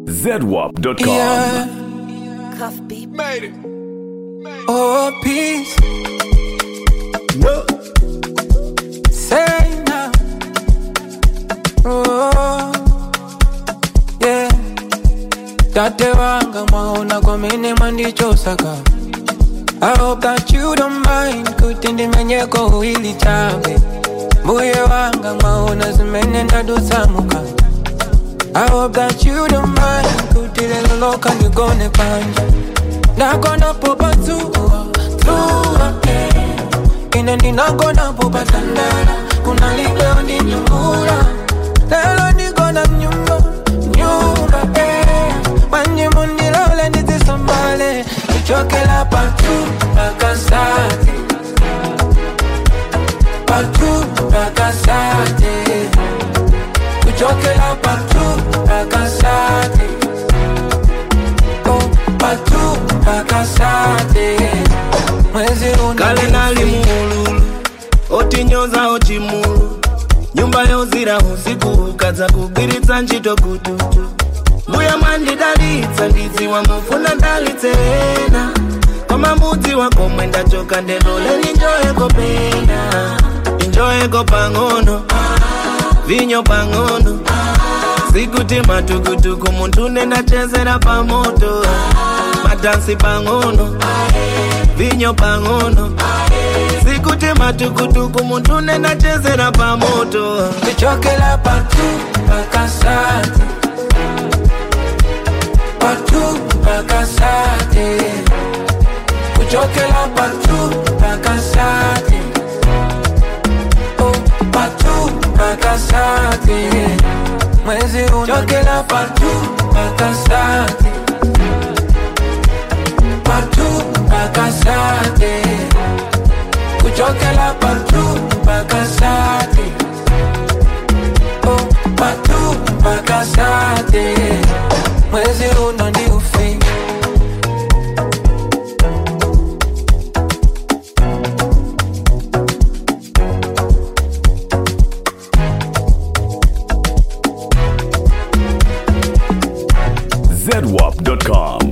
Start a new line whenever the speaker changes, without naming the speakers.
ZWAP.com.
Yeah.
Cuff beat.
Made it.
Oh, peace.
No.
Say now. Oh, yeah. Tate wanga mwaona kwa mini mwandichosaka I hope that you don't mind kutindi menyeko huili chawe mbuye wanga mwaona zimenenda dusamuka I hope that you don't mind kutile loloka nigone panja nakona popa tuwa tuwa ine ndinagona popa tandala kuna libeo ndi nyungula lelo nigona mnyumba nyumba eh. manye mundilole ndizisambale ichokela patu pakasate patu pakasate kuchokela patu pakasate oh, patu pakasate mwezi
kale nali muululu otinyoza ochimulu nyumba yozira usiku ukaza kugwiritsa ntchito kututu mbuya mwandidalitsa ndidziwa mufuna ndalitsena koma mbudzi wako mwendachoka ndendoleni njoyeko pena injoyeko pang'ono vinyo pang'ono sikuti matukutuku munthu nendachezera pamoto madansi pang'ono vinyo pang'ono sikuti matukutuku munthu nendachezera pamoto
kuchokela patu pakasate patu pakasate kuchokela patu pakasate oh, patu pakasate mwezi unachokela patu pakasate patu pakasate kuchokela patu pakasate oh, patu pakasate mwezi uno ndi ufi
ZWAP.com.